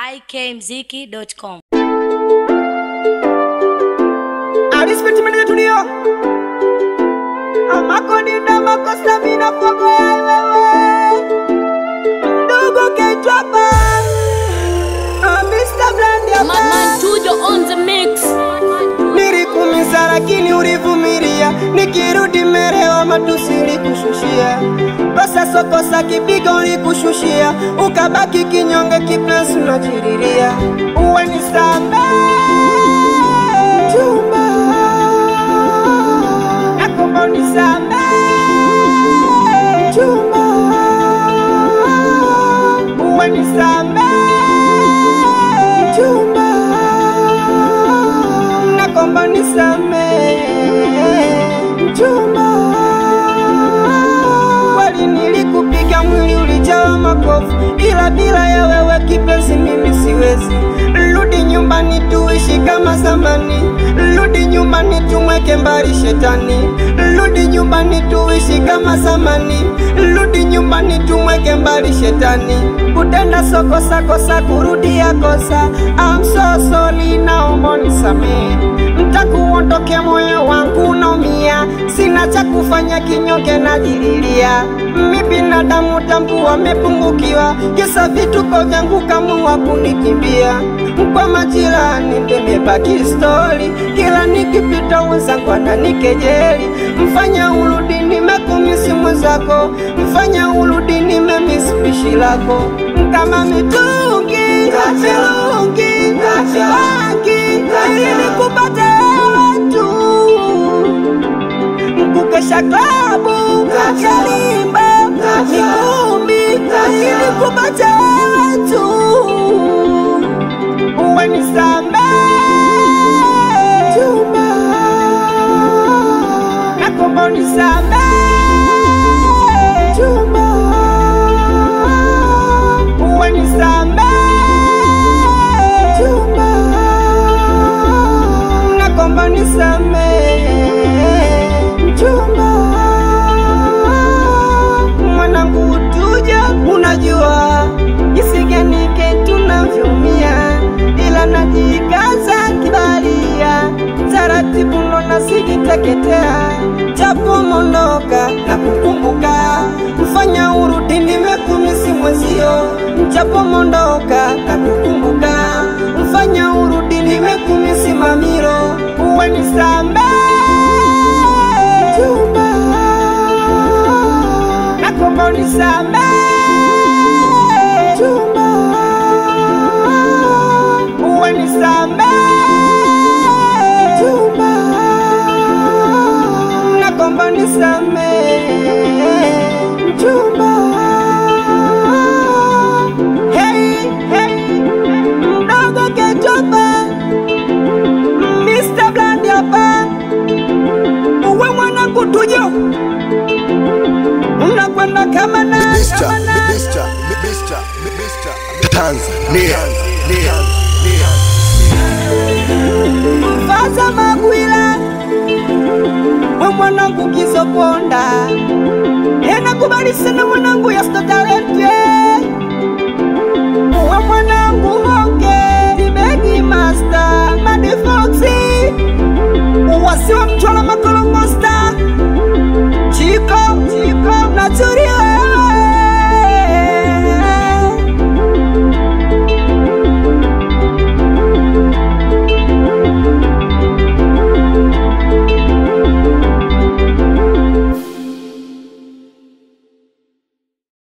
ikmziki.com. Alispeti mene tulio Amakonida makosa mina fogo ya wewe Ndugu ketwapa Mr. Blandi hapa Madman Tujo on the mix. Nilikumisa lakini ulivumilia Nikirudi merewa matusi likushushia Kosa sokosa kipigo likushushia Ukabaki kinyonge kipenzi unajiriria Uwe nisame Chumba Nakomba unisame Chumba Uwe nisame Chumba nakomba nisame mchumba kweli nilikupiga mwili ulijawa makofu ila bila ya wewe kipenzi mimi siwezi rudi nyumbani tuishi kama zamani rudi nyumbani tumweke mbali shetani rudi nyumbani tuishi kama zamani rudi nyumbani tumweke mbali shetani kutenda sokosa kosa kurudia kosa I'm so sorry naomba nisamehe ntakuondoke moyo wangu naumia sina cha kufanya kinyonge najililia mi binadamu tambu wamepungukiwa kisa vituko vyangu kamua kunikimbia kwa majirani ndimebaki stori kila nikipita wenzangu ananikejeli mfanya urudi nimekumisi mwenzako mfanya urudi nimemisi pishi lako kama mitungi mirungi miwangi ili kupata wewe tu kukesha klabu kalimba mikumbi ili kupata wewe tu uwe nisame chumba nakomba unisame chumba uwe nisame chumba nakomba unisame chumba mwanangu tuja unajua isiganike tunavyumia ila najikaza kibalia taratibu nona sijiteketea japo mondoka na kukumbuka mfanya urudi nimekumisi mwezio japo mondoka na kukumbuka mfanya urudi nimekumisi mamiro uwe nisambe chumba nakomba unisambe chumba uwe nisambe chumba nakomba unisambe chumba hey, hey, mdogo ketopa Mr. Blandi hapa uwe mwanangu tujo unakwenda kama na Mr. kama na Mr. Mr. Mr. Tanzania. mfaza magwila we mwanangu kizoponda enakubali sana mwanangu yasto talente